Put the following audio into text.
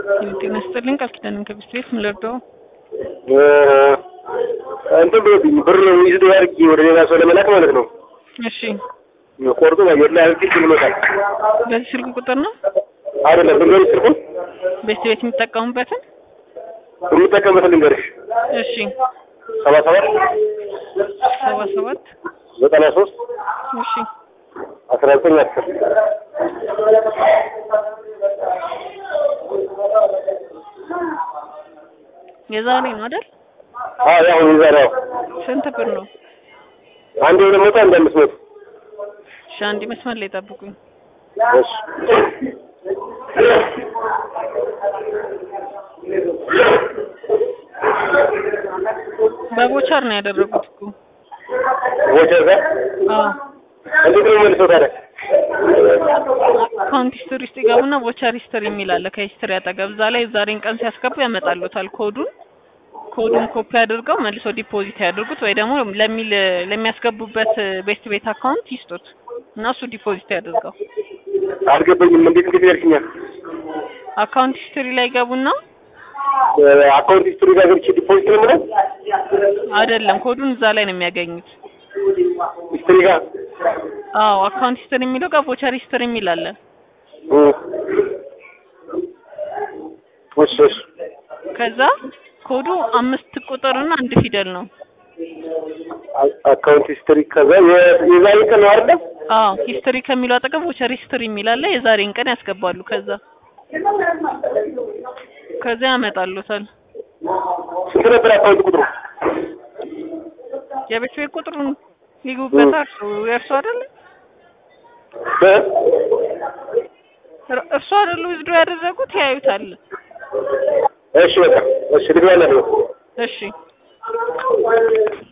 ጤና ይስጥልኝ ቃል ኪዳን ከብስት ቤት ምን ልርዳው? እንትን ብሎብኝ ብር ይዝዶ አድርጌ ወደ ሌላ ሰው ለመላክ ማለት ነው። እሺ ቆርጦ አየር ላይ አድርጌ ብሎታል። በዚህ ስልክ ቁጥር ነው አይደለም ልንገርሽ፣ ስልኩን ቤት ቤት የሚጠቀሙበትን? የምጠቀምበት ልንገርሽ፣ እሺ ሰባ ሰባት ሰባ ሰባት ዘጠና ሶስት እሺ አስራ ዘጠኝ አስር የዛሬ ነው አይደል? አዎ ያሁን ይዛራው ስንት ብር ነው? አንድ ሁለት መቶ አንድ አምስት መቶ እሺ አንድ መስመር ላይ ጠብቁኝ። እሺ በቦቸር ነው ያደረጉት እኮ። ቮቸር ጋር አዎ እንዴት ነው መልሰው ታዲያ? አካውንት ሂስትሪ ውስጥ ይገቡና ቮቸር ሂስትሪ የሚል አለ ከሂስትሪ አጠገብ። እዛ ላይ ዛሬን ቀን ሲያስገቡ ያመጣሉታል ኮዱን። ኮዱን ኮፒ አድርገው መልሶ ዲፖዚት ያድርጉት ወይ ደግሞ ለሚል ለሚያስገቡበት ቤስት ቤት አካውንት ይስጡት እና እሱ ዲፖዚት ያድርገው። አልገባኝም። እንዴት እንዴት ያልሽኛል? አካውንት ሂስትሪ ላይ ገቡና አካውንት ሂስትሪ ጋር ገብቼ ዲፖዚት ነው የምለው አይደለም ኮዱን እዛ ላይ ነው የሚያገኙት። ሂስትሪ ጋር አዎ አካውንት ሂስትሪ የሚለው ጋር ቮቸር ሂስትሪ የሚል አለ። እም። እሺ እሺ ከዛ ኮዱ አምስት ቁጥርና አንድ ፊደል ነው። አ- አካውንት ሂስትሪ ከዛ የ- የዛሬ ቀን ነው አይደል? አዎ ሂስትሪ ከሚለው አጠገብ ቮቸር ሂስትሪ የሚል አለ። የዛሬን ቀን ያስገባሉ። ከዛ ከዛ ያመጣሉታል። ስንት ነበር አካውንት ቁጥሩ? የቤት ቤት ቁጥሩን ይግቡበት። እርሱ የእርሱ አይደለ እ? እር- እርሱ አይደሉ ዊዝድሮ ያደረጉት ያዩታል። እሺ በቃ እሺ ልግባለሁ። እሺ